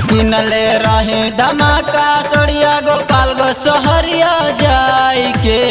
किनले रहे धमाका सड़िया गोपाल गो सहरिया जाई के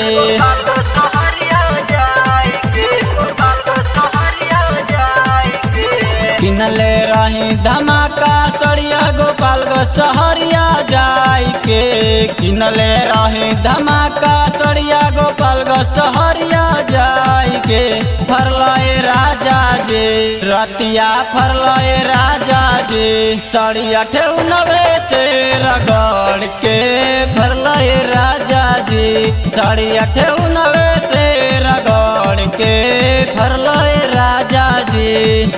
किनले रही धमाका सड़िया गोपाल गो सहरिया जाई के किनले रही धमाका सड़िया गोपाल गो सहरिया जाई के फरलाए राजा जे रतिया फरलाए राजा जे सड़िया ठेउनवे से रगड़ के फरलाए राजा जी सड़िया ठेउनवे से रगड़ के फरलाए राजा जी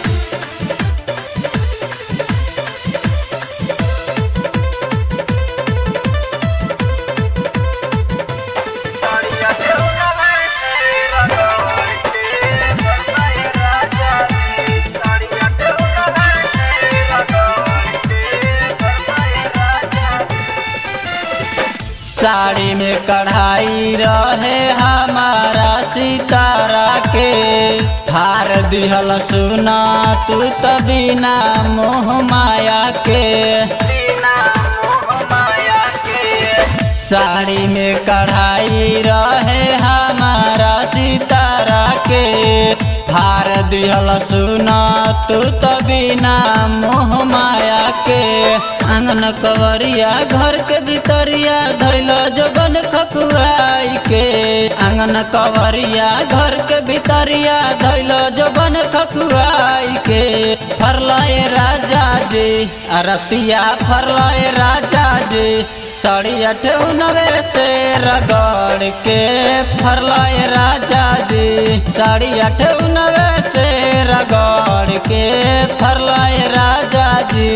साड़ी में कढ़ाई रहे हमारा सितारा के हार दिहल सुना तू तभी ना मोह माया के साड़ी में कढ़ाई रहे हमारा सितारा के हार दिहल सुना तू तभी ना मोह माया के आंगन कवरिया घर के भितरिया धैल जबन खकुआई के आंगन कवरिया घर के भितरिया धैल जबन खकुआई के फरलाए राजा जी अरतिया फरलाए राजा जी साड़ी अठनवे से रगड़ के फरलाए राजा जी साड़ी अठनवे से रगड़ के फरलाए राजा जी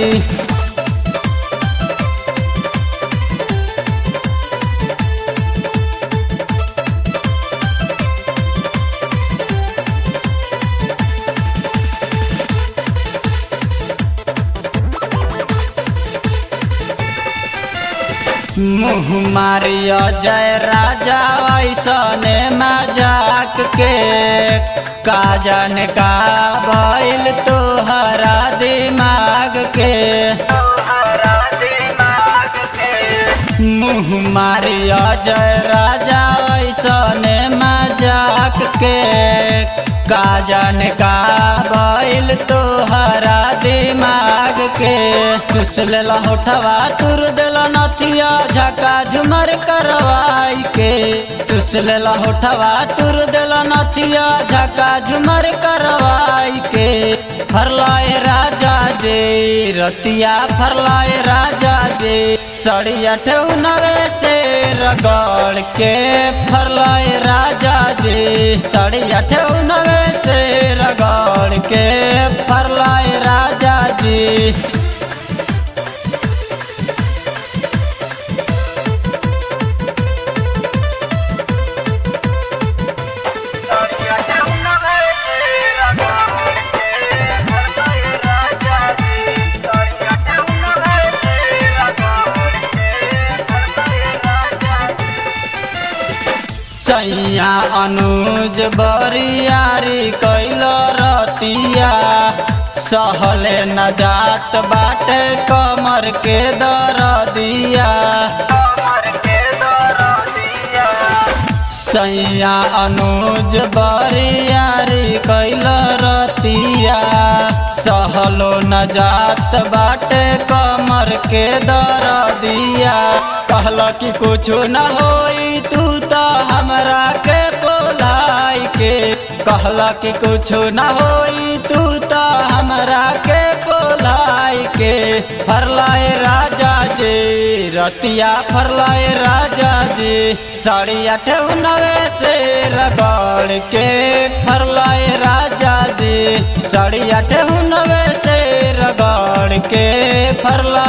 मुँह मारिया जय राजा ऐसने मजाक के का जाने का भइल तोहरा दिमाग के मुँह मारिया जय राजा ऐसने मजाक के का जाने का भइल तोहरा दिमाग के चुस लेला होठवा तुर देला नथिया झका झुमर करवाई के चुस लेला होठवा तुर देला नथिया झका झुमर करवाई के फरलाए राजा जे रतिया फरलाए राजा जे सड़िया ठेउनवे से रगड़ के फरलाए राजा जे सड़िया ठेउनवे से रगड़ के फरलाए राजा जी सैया अनुज बरियारी कैल रतिया सहले न जात बाटे कमर के दरदिया सैया अनुज बरियारी कैल रतिया सहलो न जात बाटे कमर के दरदिया कहला कि कुछ न होई तू तो हमरा के बोलाई के कहला कि कुछ न होई तू तो हमरा के बोलाई के फरलाए राजा जी रतिया फरलाए राजा जी साड़ी अठनवे से रगड़ के फरलाए राजा जी साड़ी अठनवे से रगड़ के फरला